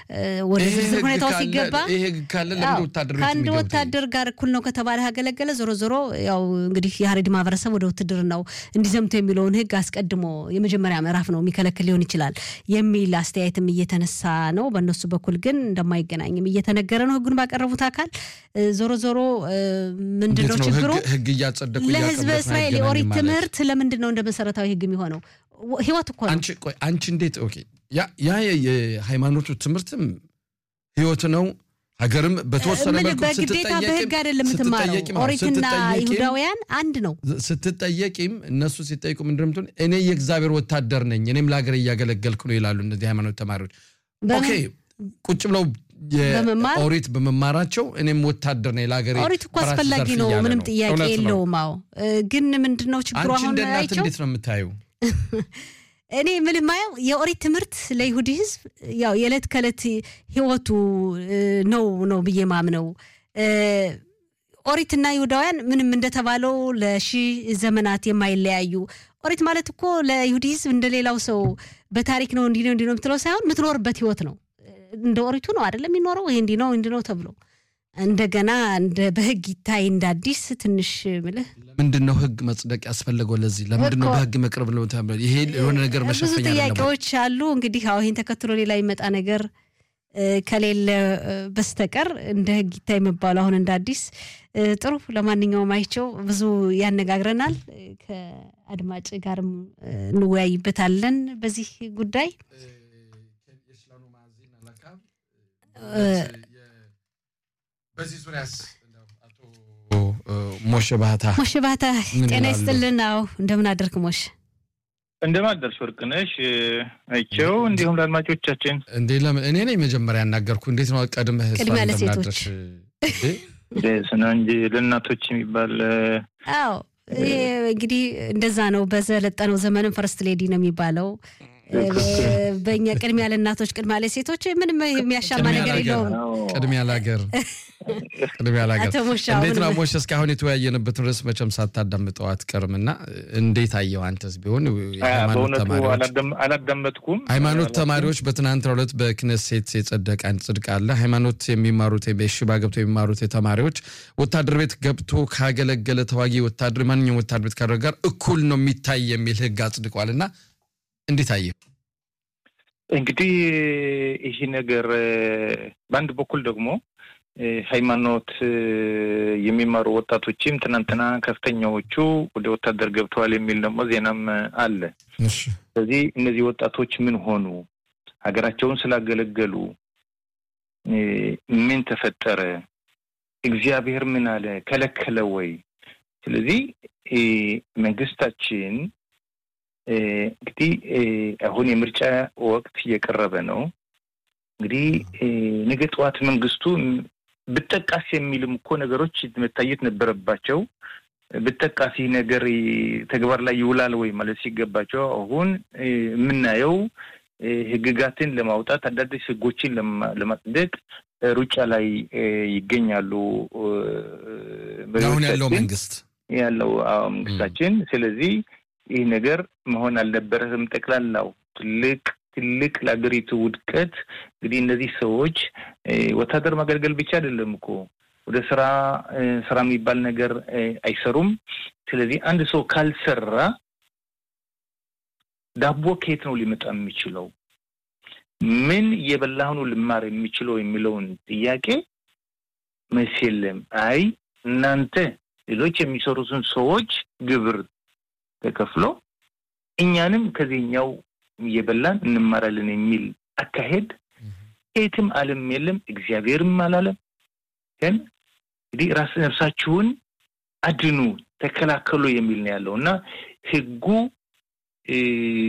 ወደ ዝርዝር ሁኔታው ሲገባ ይሄ ህግ ካለ ለምን ወታደር ቤት ከአንድ የሚገቡት? ወታደር ጋር እኩል ነው ከተባለ ያገለገለ ዞሮ ዞሮ ያው እንግዲህ የሀረሪ ማህበረሰብ ወደ ውትድርናው እንዲዘምቱ የሚለውን ህግ አስቀድሞ የመጀመሪያ ምዕራፍ ነው የሚከለክል ሊሆን ይችላል የሚል አስተያየትም እየተነሳ ነው። በእነሱ በኩል ግን እንደማይገናኝም እየተነገረ ነው ህጉን ባቀረቡት አካል። ዞሮ ዞሮ ምንድን እንዴት ነው ነው ችግሩ? ህግ- ህግ እያጸደቁ ለህዝበ እያቀረቡት እስራኤል አይገናኝም የኦሪት ማለት? ትምህርት ለምንድን ነው እንደ መሰረታዊ ህግ የሚሆነው? ወ- ህይወት እኮ ነው። አንቺ ቆይ አንቺ እንዴት ኦኬ ያ ያ የ- የሃይማኖቱ ትምህርትም ህይወት ነው። ሀገርም በተወሰነ ምን መልኩ በግዴታ ስትጠየቂም- በህግ አይደለም የምትማረው። ስትጠየቂም- አዎ፣ ኦሪትና ስትጠየቂም- ይሁዳውያን አንድ ነው። ስትጠየቂም እነሱ ሲጠይቁ ምንድን ነው የምትሆን? እኔ የእግዚአብሔር ወታደር ነኝ፣ እኔም ለሀገር እያገለገልኩ ነው ይላሉ እነዚህ ሃይማኖት ተማሪዎች። በምን- ኦኬ ቁጭ ብለው በመማር? ኦሪት በመማራቸው እኔም ወታደር ነኝ ለሀገሬ ኦሪት እኮ በራሴ አስፈላጊ ዘርፍ ነው፣ እያለ ምንም ነው። ጥያቄ እውነት ነው። የለውም። አዎ እ፣ ግን ምንድን ነው ችግሩ? አንቺ አሁን እንደ እናት አይቼው እንዴት ነው የምታየው? እኔ ምን ማየው የኦሪት ትምህርት ለይሁዲ ህዝብ ያው የዕለት ከዕለት ህይወቱ እ፣ ነው ነው ብዬ ማምነው እ፣ ኦሪትና ይሁዳውያን ምንም እንደተባለው ለሺህ ዘመናት የማይለያዩ ኦሪት ማለት እኮ ለይሁዲ ህዝብ እንደሌላው ሰው በታሪክ ነው እንዲህ ነው እንዲህ ነው የምትለው ሳይሆን የምትኖርበት ህይወት ነው። እንደ ኦሪቱ ነው አይደለም የሚኖረው ይሄ እንዲህ ነው እንዲህ ነው ተብሎ እንደገና እንደ በህግ ይታይ እንደ አዲስ ትንሽ ምልህ ምንድን ነው ህግ መጽደቅ ያስፈለገው? ለዚህ ለምንድን ነው እኮ- በህግ መቅረብ ነው ተብሎ? ይሄ የሆነ ነገር ብዙ መሸፈኛ አይደለም ወይ? ጥያቄዎች አሉ። እንግዲህ አሁ ይህን ተከትሎ ሌላ ይመጣ ነገር እ፣ ከሌለ እ፣ በስተቀር እንደ ህግ ይታይ የሚባሉ አሁን እንደ አዲስ እ፣ ጥሩ። ለማንኛውም አይቸው ብዙ ያነጋግረናል። እ፣ ከአድማጭ ጋርም እ፣ እንወያይበታለን በዚህ ጉዳይ በዚህ ዙሪያስ አቶ ሞሸ ባህታ ሞሽ ባህታ ምን ጤና ይላሉ? ይስጥልን። አዎ እንደምን አደርክ ሞሽ? እንደምን አደርሽ ወርቅነሽ አይቼው፣ እንዲሁም ለአድማጮቻችን እንዴ ለምን እኔ ነኝ መጀመሪያ ያናገርኩ? እንዴት ነው ቀድመህ እሷን ቅድሚያ እንደምን ለሴቶች። አደርሽ? እንዴ? ስነ እንጂ ለእናቶች የሚባል አዎ ይሄ እንግዲህ እንደዛ ነው። በዘለጠነው ዘመንም ፈርስት ሌዲ ነው የሚባለው። እ፣ በእኛ ቅድሚያ ለእናቶች ቅድሚያ ለሴቶች ምንም የሚያሻማ ቅድሚያ ነገር ለሀገር፣ የለውም። ቅድሚያ ለሀገር ቅድሚያ ለሀገር። አቶ ሞሻ እንዴት ነው አሁን ሞሽ? እስካሁን የተወያየንበትን ርዕስ መቼም ሳታዳምጠው አትቀርም እና እንዴት አየው አንተስ ቢሆን የሃይማኖት በእውነቱ ተማሪዎች አላዳም- አላዳመጥኩም። ሃይማኖት ተማሪዎች በትናንትናው ዕለት በክነሴት የጸደቀ አንድ ጽድቅ አለ። ሃይማኖት የሚማሩት በሽባ ገብቶ የሚማሩት ተማሪዎች ወታደር ቤት ገብቶ ካገለገለ ተዋጊ ወታደር ማንኛውም ወታደር ቤት ካደረገ ጋር እኩል ነው የሚታይ የሚል ሕግ አጽድቋል እና እንዴት አየ? እንግዲህ ይህ ነገር እ፣ በአንድ በኩል ደግሞ እ፣ ሃይማኖት እ፣ የሚማሩ ወጣቶችም ትናንትና ከፍተኛዎቹ ወደ ወታደር ገብተዋል የሚል ደግሞ ዜናም አለ። ስለዚህ እነዚህ ወጣቶች ምን ሆኑ? ሀገራቸውን ስላገለገሉ እ፣ ምን ተፈጠረ? እግዚአብሔር ምን አለ? ከለከለ ወይ? ስለዚህ እ፣ መንግስታችን እ፣ እንግዲህ እ፣ አሁን የምርጫ ወቅት እየቀረበ ነው። እንግዲህ እ፣ ነገ ጠዋት መንግስቱ ብጠቃስ የሚልም እኮ ነገሮች መታየት ነበረባቸው። ብጠቃስ ይህ ነገር እ፣ ተግባር ላይ ይውላል ወይ ማለት ሲገባቸው አሁን እ፣ የምናየው እ፣ ህግጋትን ለማውጣት አዳዲስ ህጎችን ለማ- ለማጽደቅ እ፣ ሩጫ ላይ እ፣ ይገኛሉ እ፣ አሁን ያለው መሪዎቻችን መንግስት ያለው አዎ መንግስታችን። ስለዚህ ይህ ነገር መሆን አልነበረም። ጠቅላላው ትልቅ ትልቅ ለሀገሪቱ ውድቀት እንግዲህ እነዚህ ሰዎች እ፣ ወታደር ማገልገል ብቻ አይደለም እኮ ወደ ስራ እ፣ ስራ የሚባል ነገር እ፣ አይሰሩም። ስለዚህ አንድ ሰው ካልሰራ ዳቦ ከየት ነው ሊመጣ የሚችለው? ምን እየበላህ ነው ልማር የሚችለው የሚለውን ጥያቄ መልስ የለም። አይ እናንተ ሌሎች የሚሰሩትን ሰዎች ግብር ተከፍሎ እኛንም ከዚህኛው እየበላን እንማራለን የሚል አካሄድ የትም ዓለም የለም፣ እግዚአብሔርም አላለም። ግን እንግዲህ ራስ ነፍሳችሁን አድኑ፣ ተከላከሉ የሚል ነው ያለው እና ህጉ እ፣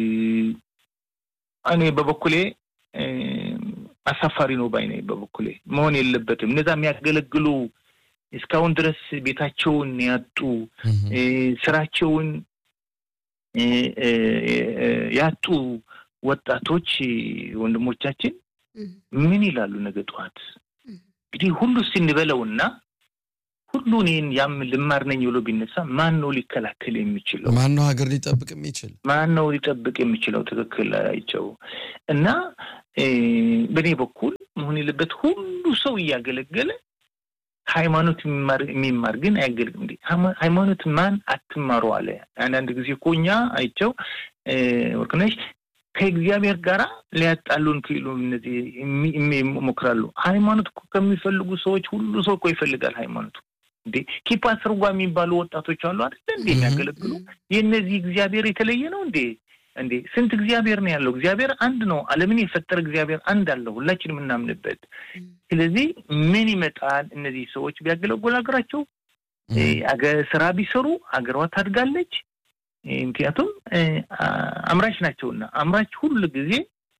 እኔ በበኩሌ እ፣ አሳፋሪ ነው ባይ ነኝ። በበኩሌ መሆን የለበትም። እነዛ የሚያገለግሉ እስካሁን ድረስ ቤታቸውን ያጡ እ፣ ስራቸውን እ፣ እ፣ እ፣ ያጡ ወጣቶች ወንድሞቻችን ምን ይላሉ ነገ ጠዋት? እንግዲህ ሁሉ ስንበለውና ሁሉን ይህን ያም ልማር ነኝ ብሎ ቢነሳ ማን ነው ሊከላከል የሚችለው? ማነው ሀገር ሊጠብቅ የሚችል? ማን ነው ሊጠብቅ የሚችለው? ትክክል አይቸው እና እ፣ በእኔ በኩል መሆን የለበት ሁሉ ሰው እያገለገለ ሃይማኖት የሚማር ግን አያገልግም። እንዴ ሃይማኖት ማን አትማሩ አለ። አንዳንድ ጊዜ እኮ እኛ አይቸው ወርቅነሽ ከእግዚአብሔር ጋር ሊያጣሉን ክሉ እነዚህ ይሞክራሉ። ሃይማኖት እኮ ከሚፈልጉ ሰዎች ሁሉ ሰው እኮ ይፈልጋል ሃይማኖቱ። እንዴ ኪፓ ስርጓ የሚባሉ ወጣቶች አሉ አይደለ? እንዴ የሚያገለግሉ የእነዚህ እግዚአብሔር የተለየ ነው እንዴ? እንዴ ስንት እግዚአብሔር ነው ያለው? እግዚአብሔር አንድ ነው። ዓለምን የፈጠረ እግዚአብሔር አንድ አለው፣ ሁላችን የምናምንበት። ስለዚህ ምን ይመጣል? እነዚህ ሰዎች ቢያገለግሉ ሀገራቸው ስራ ቢሰሩ ሀገሯ ታድጋለች። ምክንያቱም አምራች ናቸውና አምራች ሁሉ ጊዜ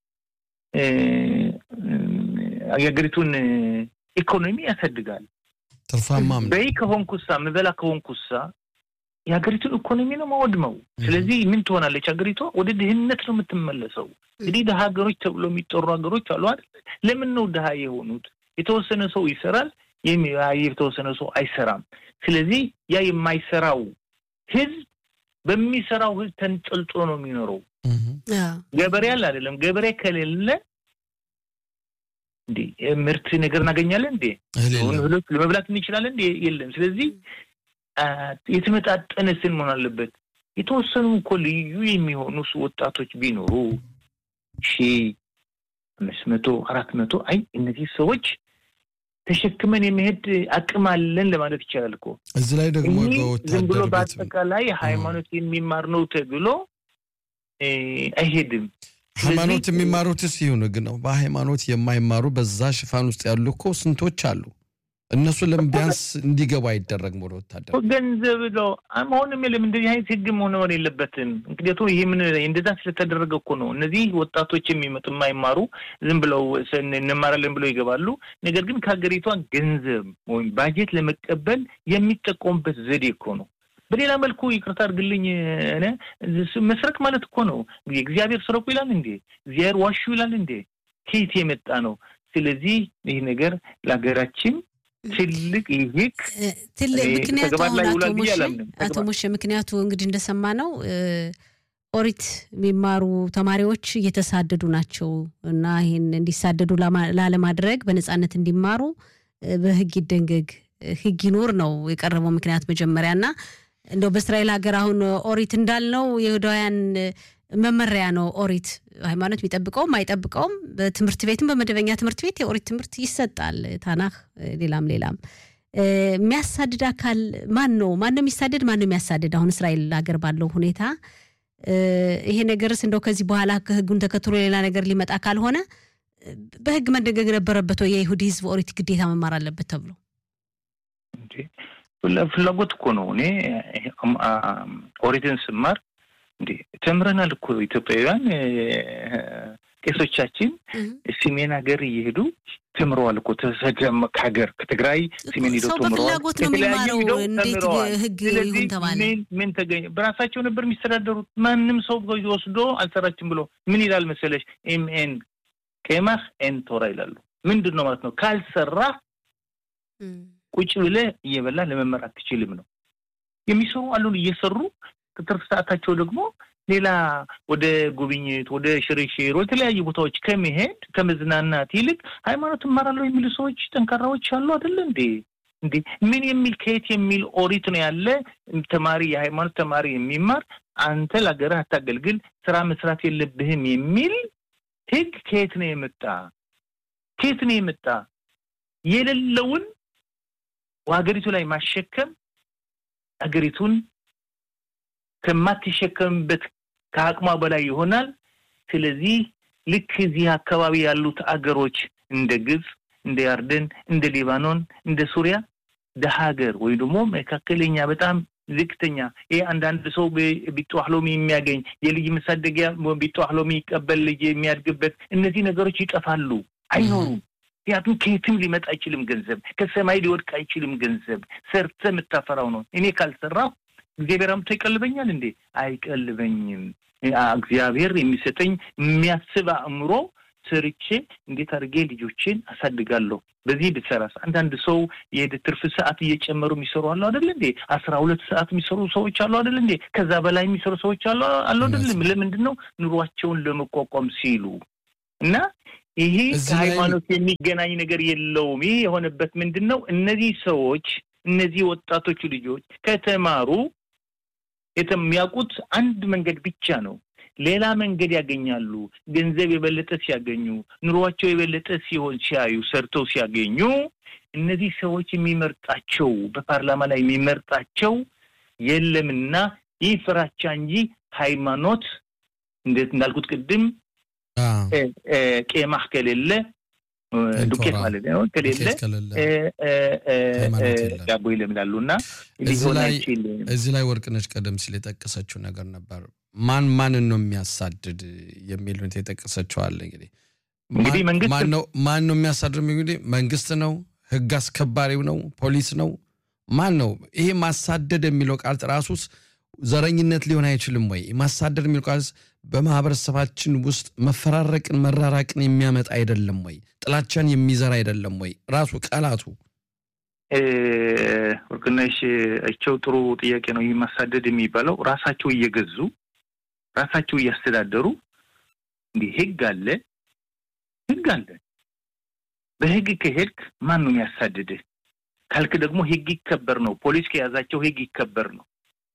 የሀገሪቱን ኢኮኖሚ ያሳድጋል። ትርፋማም በይ ከሆንኩሳ ምበላ ከሆንኩሳ የሀገሪቱን ኢኮኖሚ ነው ማወድመው። ስለዚህ ምን ትሆናለች ሀገሪቷ? ወደ ድህነት ነው የምትመለሰው። እንግዲህ ድሀ ሀገሮች ተብሎ የሚጠሩ ሀገሮች አሉ አይደል? ለምን ነው ድሀ የሆኑት? የተወሰነ ሰው ይሰራል፣ የተወሰነ ሰው አይሰራም። ስለዚህ ያ የማይሰራው ህዝብ በሚሰራው ህዝብ ተንጠልጥሎ ነው የሚኖረው። ገበሬ አለ አይደለም? ገበሬ ከሌለ እንዴ ምርት ነገር እናገኛለን እንዴ? እህሎች ለመብላት እንችላለን እንዴ? የለም። ስለዚህ የተመጣጠነ ስን መሆን አለበት። የተወሰኑ እኮ ልዩ የሚሆኑ ወጣቶች ቢኖሩ ሺ አምስት መቶ አራት መቶ አይ እነዚህ ሰዎች ተሸክመን የመሄድ አቅም አለን ለማለት ይቻላል እኮ። እዚህ ላይ ደግሞ ዝም ብሎ በአጠቃላይ ሃይማኖት የሚማር ነው ተብሎ አይሄድም። ሃይማኖት የሚማሩትስ ይሁን ግን ነው። በሃይማኖት የማይማሩ በዛ ሽፋን ውስጥ ያሉ እኮ ስንቶች አሉ። እነሱ ለምን ቢያንስ እንዲገቡ አይደረግም? ወደ ወታደር ገንዘብ ነው መሆንም የለም። እንደዚህ አይነት ህግ መሆን የለበትም። ምክንያቱም ይህ ምን እንደዛ ስለተደረገ እኮ ነው። እነዚህ ወጣቶች የሚመጡ የማይማሩ ዝም ብለው እንማራለን ብለው ይገባሉ። ነገር ግን ከሀገሪቷ ገንዘብ ወይም ባጀት ለመቀበል የሚጠቀሙበት ዘዴ እኮ ነው። በሌላ መልኩ ይቅርታ አድርግልኝ፣ መስረቅ ማለት እኮ ነው። እግዚአብሔር ስረቁ ይላል እንዴ? እግዚአብሔር ዋሹ ይላል እንዴ? ከየት የመጣ ነው? ስለዚህ ይህ ነገር ለሀገራችን ትልቅ ይህቅ ትልቅ ምክንያቱ አቶ ሞሼ ምክንያቱ እንግዲህ እንደሰማ ነው ኦሪት የሚማሩ ተማሪዎች እየተሳደዱ ናቸው እና ይህን እንዲሳደዱ ላለማድረግ በነፃነት እንዲማሩ በህግ ይደንገግ ህግ ይኖር ነው የቀረበው ምክንያት መጀመሪያ እና እንደው በእስራኤል ሀገር አሁን ኦሪት እንዳልነው የይሁዳውያን መመሪያ ነው። ኦሪት ሃይማኖት የሚጠብቀውም አይጠብቀውም በትምህርት ቤትም በመደበኛ ትምህርት ቤት የኦሪት ትምህርት ይሰጣል። ታናህ፣ ሌላም ሌላም። የሚያሳድድ አካል ማን ነው? ማን ነው የሚሳደድ? ማን ነው የሚያሳድድ? አሁን እስራኤል ሀገር ባለው ሁኔታ ይሄ ነገርስ እንደው ከዚህ በኋላ ህጉን ተከትሎ ሌላ ነገር ሊመጣ ካልሆነ በህግ መደገግ ነበረበት ወይ? የይሁዲ ህዝብ ኦሪት ግዴታ መማር አለበት ተብሎ ፍላጎት እኮ ነው። እኔ ኦሪትን ስማር እንዴ ተምረናል እኮ ኢትዮጵያውያን ቄሶቻችን ሰሜን ሀገር እየሄዱ ተምረዋል እኮ ከሀገር ከትግራይ ሰሜን ሄደው ተምረዋል። ከተለያዩ ሄደው ህግ ይሁን ተባለ። ምን ተገኘ? በራሳቸው ነበር የሚስተዳደሩት። ማንም ሰው ወስዶ አልሰራችም ብሎ ምን ይላል መሰለሽ? ኤምኤን ቄማህ ኤን ቶራ ይላሉ። ምንድን ነው ማለት ነው? ካልሰራ ቁጭ ብለህ እየበላ ለመመር አትችልም ነው የሚሰሩ አሉን እየሰሩ ትርፍ ሰዓታቸው ደግሞ ሌላ ወደ ጉብኝት፣ ወደ ሽርሽር፣ ወደ ተለያዩ ቦታዎች ከመሄድ ከመዝናናት ይልቅ ሃይማኖት እማራለሁ የሚሉ ሰዎች ጠንካራዎች አሉ አይደለ እንዴ? እንዴ ምን የሚል ከየት የሚል ኦሪት ነው ያለ ተማሪ የሃይማኖት ተማሪ የሚማር አንተ ለሀገርህ አታገልግል፣ ስራ መስራት የለብህም የሚል ህግ ከየት ነው የመጣ? ከየት ነው የመጣ? የሌለውን ሀገሪቱ ላይ ማሸከም ሀገሪቱን ከማትሸከምበት ከአቅሟ በላይ ይሆናል። ስለዚህ ልክ እዚህ አካባቢ ያሉት አገሮች እንደ ግብፅ፣ እንደ ያርደን፣ እንደ ሊባኖን፣ እንደ ሱሪያ ደሀ ሀገር ወይ ደግሞ መካከለኛ በጣም ዝቅተኛ ይሄ አንዳንድ ሰው ቢጠዋህሎሚ የሚያገኝ የልጅ መሳደጊያ ቢጠዋህሎሚ ይቀበል ልጅ የሚያድግበት እነዚህ ነገሮች ይጠፋሉ፣ አይኖሩም። ምክንያቱም ከየትም ሊመጣ አይችልም ገንዘብ፣ ከሰማይ ሊወድቅ አይችልም ገንዘብ። ሰርተ የምታፈራው ነው። እኔ ካልሰራሁ እግዚአብሔር አምጥቶ ይቀልበኛል እንዴ? አይቀልበኝም። እግዚአብሔር የሚሰጠኝ የሚያስብ አእምሮ ሰርቼ እንዴት አድርጌ ልጆችን አሳድጋለሁ። በዚህ ብትሰራስ አንዳንድ ሰው የሄደ ትርፍ ሰዓት እየጨመሩ የሚሰሩ አሉ አደለ እንዴ? አስራ ሁለት ሰዓት የሚሰሩ ሰዎች አሉ አደለ እንዴ? ከዛ በላይ የሚሰሩ ሰዎች አሉ አሉ አደለም? ለምንድን ነው ኑሯቸውን ለመቋቋም ሲሉ እና ይሄ እዚህ ላይ- ከሃይማኖት የሚገናኝ ነገር የለውም። ይህ የሆነበት ምንድን ነው? እነዚህ ሰዎች እነዚህ ወጣቶቹ ልጆች ከተማሩ የተ- የሚያውቁት አንድ መንገድ ብቻ ነው። ሌላ መንገድ ያገኛሉ። ገንዘብ የበለጠ ሲያገኙ፣ ኑሯቸው የበለጠ ሲሆን ሲያዩ፣ ሰርተው ሲያገኙ እነዚህ ሰዎች የሚመርጣቸው በፓርላማ ላይ የሚመርጣቸው የለምና ይህ ፍራቻ እንጂ ሃይማኖት እንዴት እንዳልኩት ቅድም አዎ፣ እ- እ፣ ቄማህ ከሌለ እ፣ ዱቄት ቴንቶራ፣ ማለት ነው ከሌለ ዱቄት ከሌለ እ፣ እ፣ እ፣ ሃይማኖት እ፣ የለም። ዳቦ ይለምላሉ እና እዚህ ሊሆን ላይ አይችልም። እዚህ ላይ ወርቅነች ቀደም ሲል የጠቀሰችው ነገር ነበር። ማን ማንን ነው የሚያሳድድ የሚል ሁኔታ የጠቀሰችው አለ። እንግዲህ እንግዲህ ማን- መንግስት- ማን ነው ማን ነው የሚያሳድድ? እንግዲህ መንግስት ነው፣ ህግ አስከባሪው ነው፣ ፖሊስ ነው፣ ማን ነው? ይሄ ማሳደድ የሚለው ቃል ራሱስ ዘረኝነት ሊሆን አይችልም ወይ? ማሳደድ የሚለው ቃል በማህበረሰባችን ውስጥ መፈራረቅን መራራቅን የሚያመጣ አይደለም ወይ? ጥላቻን የሚዘራ አይደለም ወይ? ራሱ ቃላቱ እ፣ ወርቅነሽ እቸው ጥሩ ጥያቄ ነው። ይህ ማሳደድ የሚባለው ራሳቸው እየገዙ ራሳቸው እያስተዳደሩ እንዲህ ህግ አለ ህግ አለ። በህግ ከሄድክ ማን ነው የሚያሳድድህ ካልክ ደግሞ ህግ ይከበር ነው። ፖሊስ ከያዛቸው ህግ ይከበር ነው።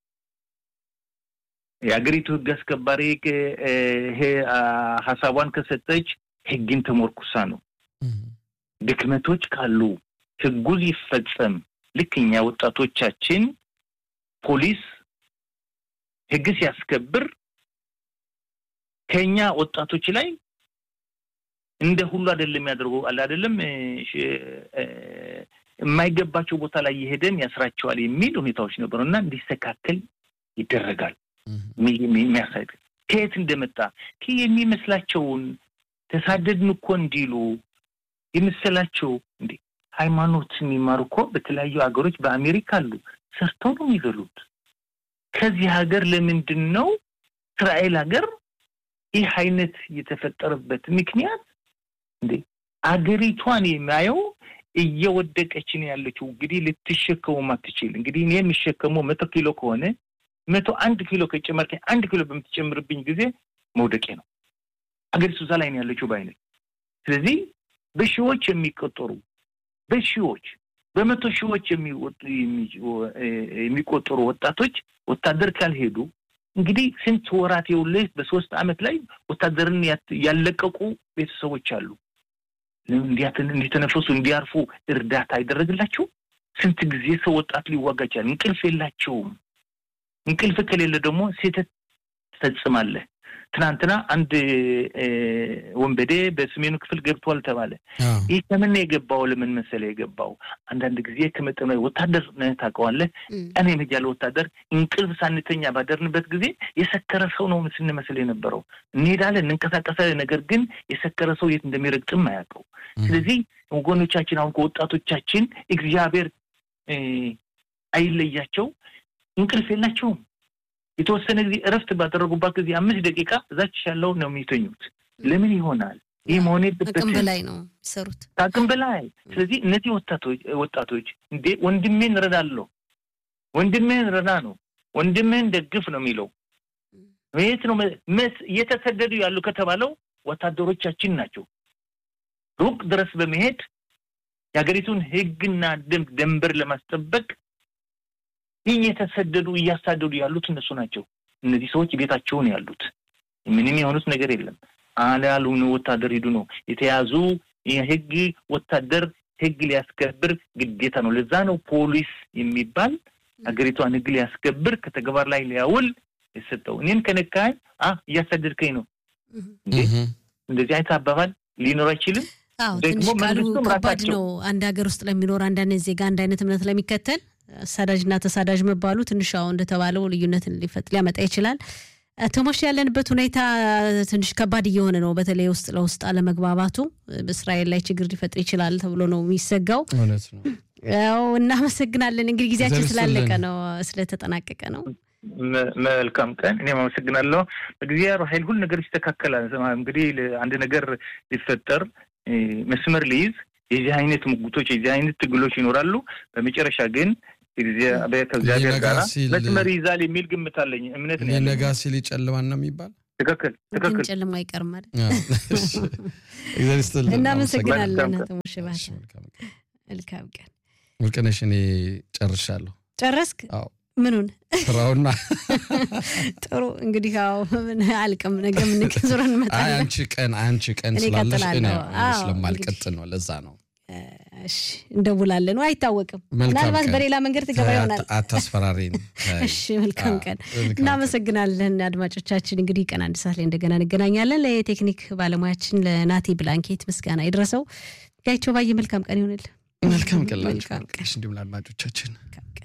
የሀገሪቱ ህግ አስከባሪ እ፣ ይሄ አ፣ ሀሳቧን ከሰጠች ህግን ተሞርኩሳ ነው። ድክመቶች ካሉ ህጉ ይፈጸም። ልክ እኛ ወጣቶቻችን ፖሊስ ህግ ሲያስከብር ከኛ ወጣቶች ላይ እንደ ሁሉ አይደለም የሚያደርገው አለ አይደለም እ፣ ሽ- እ፣ የማይገባቸው ቦታ ላይ የሄደን ያስራቸዋል የሚል ሁኔታዎች ነበሩ እና እንዲስተካከል ይደረጋል። የሚ- የሚ- የሚያሳይ ከየት እንደመጣ ከ የሚመስላቸውን ተሳደድን እኮ እንዲሉ የመሰላቸው እንዴ ሃይማኖት የሚማሩ እኮ በተለያዩ ሀገሮች በአሜሪካ አሉ። ሰርተው ነው የሚበሉት። ከዚህ ሀገር ለምንድን ነው እስራኤል ሀገር ይህ አይነት የተፈጠረበት ምክንያት እንዴ አገሪቷን የሚያየው እየወደቀች ነው ያለችው። እንግዲህ ልትሸከሙም አትችል። እንግዲህ እኔ የሚሸከመው መቶ ኪሎ ከሆነ መቶ አንድ ኪሎ ከጨመርከኝ አንድ ኪሎ በምትጨምርብኝ ጊዜ መውደቄ ነው። አገሪቱ እዛ ላይ ነው ያለችው በአይነት ስለዚህ በሺዎች የሚቆጠሩ በሺዎች በመቶ ሺዎች የሚወጡ- የሚ- የሚቆጠሩ ወጣቶች ወታደር ካልሄዱ እንግዲህ ስንት ወራት የውልህ በሶስት አመት ላይ ወታደርን ያት- ያለቀቁ ቤተሰቦች አሉ። እንዲያትን- እንዲተነፈሱ እንዲያርፉ እርዳታ አይደረግላቸው። ስንት ጊዜ ሰው ወጣት ሊዋጋ ይችላል። እንቅልፍ የላቸውም። እንቅልፍ ከሌለ ደግሞ ስህተት ትፈጽማለህ። ትናንትና አንድ እ፣ ወንበዴ በሰሜኑ ክፍል ገብቷል ተባለ። አዎ። ይህ ከምን ነው የገባው? ለምን መሰለህ የገባው? አንዳንድ ጊዜ ከመጠን በላይ ወታደር ነህ ታውቀዋለህ። እም፣ ቀን የመጃለ ወታደር እንቅልፍ ሳንተኛ ባደርንበት ጊዜ የሰከረ ሰው ነው ስንመስል የነበረው። እንሄዳለን፣ እንንቀሳቀሳለን። ነገር ግን የሰከረ ሰው የት እንደሚረግጥም አያውቀው። ስለዚህ ወገኖቻችን አሁን ከወጣቶቻችን እግዚአብሔር እ፣ አይለያቸው፣ እንቅልፍ የላቸውም። የተወሰነ ጊዜ እረፍት ባደረጉባት ጊዜ አምስት ደቂቃ እዛች ያለው ነው የሚተኙት። ለምን ይሆናል? ይህ መሆን አቅም የለበትም። በላይ ነው የሚሰሩት። ከአቅም በላይ ስለዚህ እነዚህ ወጣቶች ወጣቶች እንዴ ወንድሜን ረዳለሁ፣ ወንድሜን ረዳ ነው፣ ወንድምህን ደግፍ ነው የሚለው የት ነው መስ እየተሰደዱ ያሉ ከተባለው ወታደሮቻችን ናቸው። ሩቅ ድረስ በመሄድ የሀገሪቱን ሕግና ደንብ ደንበር ለማስጠበቅ እየተሰደዱ እያሳደዱ ያሉት እነሱ ናቸው። እነዚህ ሰዎች ቤታቸውን ያሉት ምንም የሆኑት ነገር የለም። አላሉን ወታደር ሂዱ ነው የተያዙ የህግ ወታደር ህግ ሊያስከብር ግዴታ ነው። ለዛ ነው ፖሊስ የሚባል ሀገሪቷን ህግ ሊያስከብር ከተግባር ላይ ሊያውል የሰጠው። እኔን ከነካኝ አ እያሳደድከኝ ነው እንዴ! እህ። እንደዚህ አይነት አባባል ሊኖር አይችልም። አዎ ደግሞ ትንሽ ቃሉ መንግስቱም ከባድ ራሳቸው- ነው። አንድ ሀገር ውስጥ ለሚኖር አንድ አይነት ዜጋ አንድ አይነት እምነት ለሚከተል አሳዳጅና ተሳዳጅ መባሉ ትንሽ አሁን እንደተባለው ልዩነትን ሊፈጥ ሊያመጣ ይችላል። ቶማሽ ያለንበት ሁኔታ ትንሽ ከባድ እየሆነ ነው። በተለይ ውስጥ ለውስጥ አለመግባባቱ በእስራኤል ላይ ችግር ሊፈጥር ይችላል ተብሎ ነው የሚሰጋው። እውነት ነው። ያው እናመሰግናለን። እንግዲህ ጊዜያችን እግዚአብሔር ስላለቀ ይስጥልን። ነው ስለተጠናቀቀ ነው። መ- መልካም ቀን። እኔም አመሰግናለሁ። እግዚአብሔር ኃይል ሁሉ ነገር ይስተካከላል። ስማ እንግዲህ ለ- አንድ ነገር ሊፈጠር እ፣ መስመር ሊይዝ የዚህ አይነት ሙግቶች የዚህ አይነት ትግሎች ይኖራሉ። በመጨረሻ ግን እግዚአ- ከእግዚአብሔር ሊነጋ ጋር ሲል- መስመር ይይዛል የሚል ግምት አለኝ፣ እምነት ነው ሊነጋ ያለኝ። ሲል ይጨልማል ነው የሚባል ትክክል ግን ትክክል። ጨለማ አይቀርም ማለት እግዚአብሔር ይስጥልን። እናመሰግናለን መልካም አቶ ሙሼ ባህታ። እሺ፣ መልካም ቀን። መልካም ቀን። ወርቅነሽ እኔ ጨርሻለሁ ጨረስክ? አዎ። ምኑን? ስራውና ጥሩ እንግዲህ ያው ምን አልቅም ነገ ምን ዞረን አይ እንመጣለን። አንቺ ቀን አንቺ ቀን እኔ ስላለሽ እኔ እቀጥላለሁ። አዎ፣ ስለማልቀጥል ነው ለዛ ነው እሺ እንደውላለን። አይታወቅም፣ መልካም ምናልባት ቀን። በሌላ መንገድ ትገባ ይሆናል። አታስፈራሪን እሺ መልካም ቀን። መልካም እናመሰግናለን አድማጮቻችን። እንግዲህ ቀን አንድ ሰዓት ላይ እንደገና እንገናኛለን። ለቴክኒክ ባለሙያችን ለናቲ ብላንኬት ምስጋና ይድረሰው። ጋይቸው ባየ መልካም ቀን ይሆንል። መልካም ቀን ላንቺ መልካም ቀን። እንዲሁም ለአድማጮቻችን